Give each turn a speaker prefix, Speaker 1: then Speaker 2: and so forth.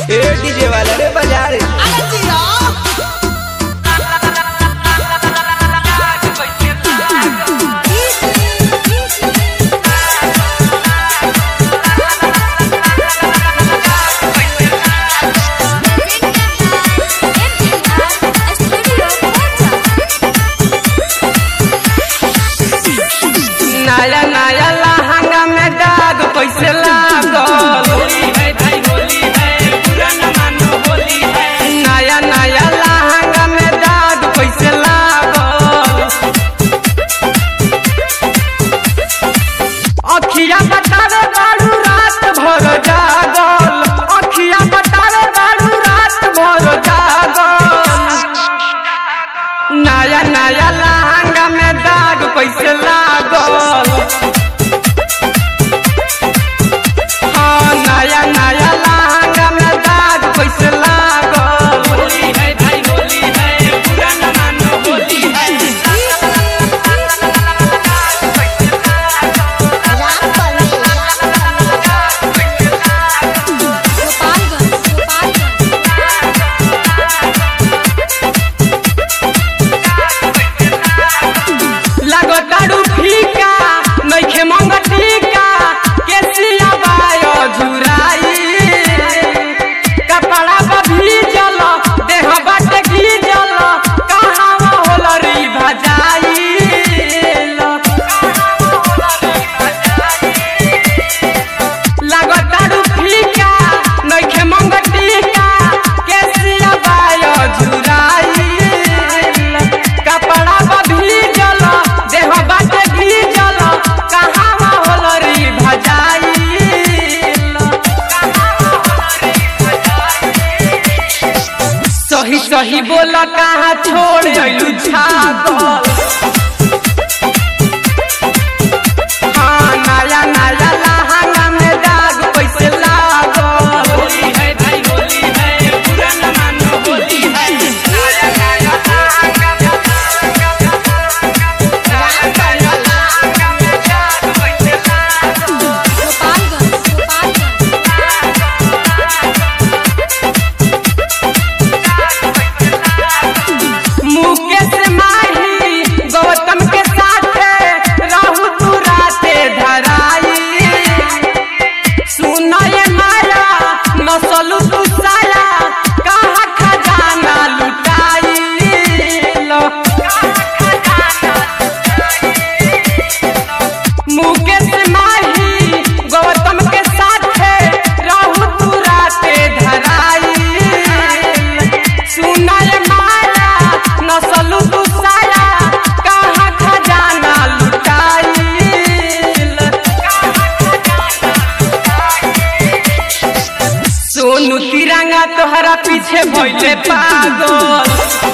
Speaker 1: ए DJ वाला रे बजा रे
Speaker 2: अरे जिया
Speaker 1: नया नया लहंगा में दाग कैसे लागल नया नया लहंगा में दाग कैसे लागल अखिया बतावे बारू रात भर जागल अखिया बतावे बारू रात भर जागल नया नया लहंगा में दाग कैसे लागल हाँ नया नया लहंगा में दाग कैसे लागल होली है भाई होली है पूरा न मानो होली है
Speaker 2: राम परवेश गोपालगंज गोपालगंज
Speaker 1: लगो तारू फीका नइखे मंग टीका केसिया बायो झुराई कपड़ा पर भीजल देह बाटे गीजल कहाँ होल री भजाई लगो तारू फीका नइखे मंग टीका केसिया बायो झुराई कपड़ा पर भीजल देह बाटे भीजल कहाँ होल री भजाई सही सही बोल कहाँ छोड़ अइलू छागल हाँ नया नया लहंगा में दाग कैसे लागल होली है भाई होली है पूरा न मानो होली है नया नया लहंगा में
Speaker 2: गोपालगंज गोपालगंज
Speaker 1: मुकेश माही गौतम के साथे रहू तू राते धराई सुनय माया नसलू तू साया कहाँ खजाना लुटाई मुकेश माही गौतम के साथे रहू तू राते धराई सुनय माया नसलू तू साया कहाँ खजाना लुटाई सोनू तिरंगा तोहरा पीछे भइले पागल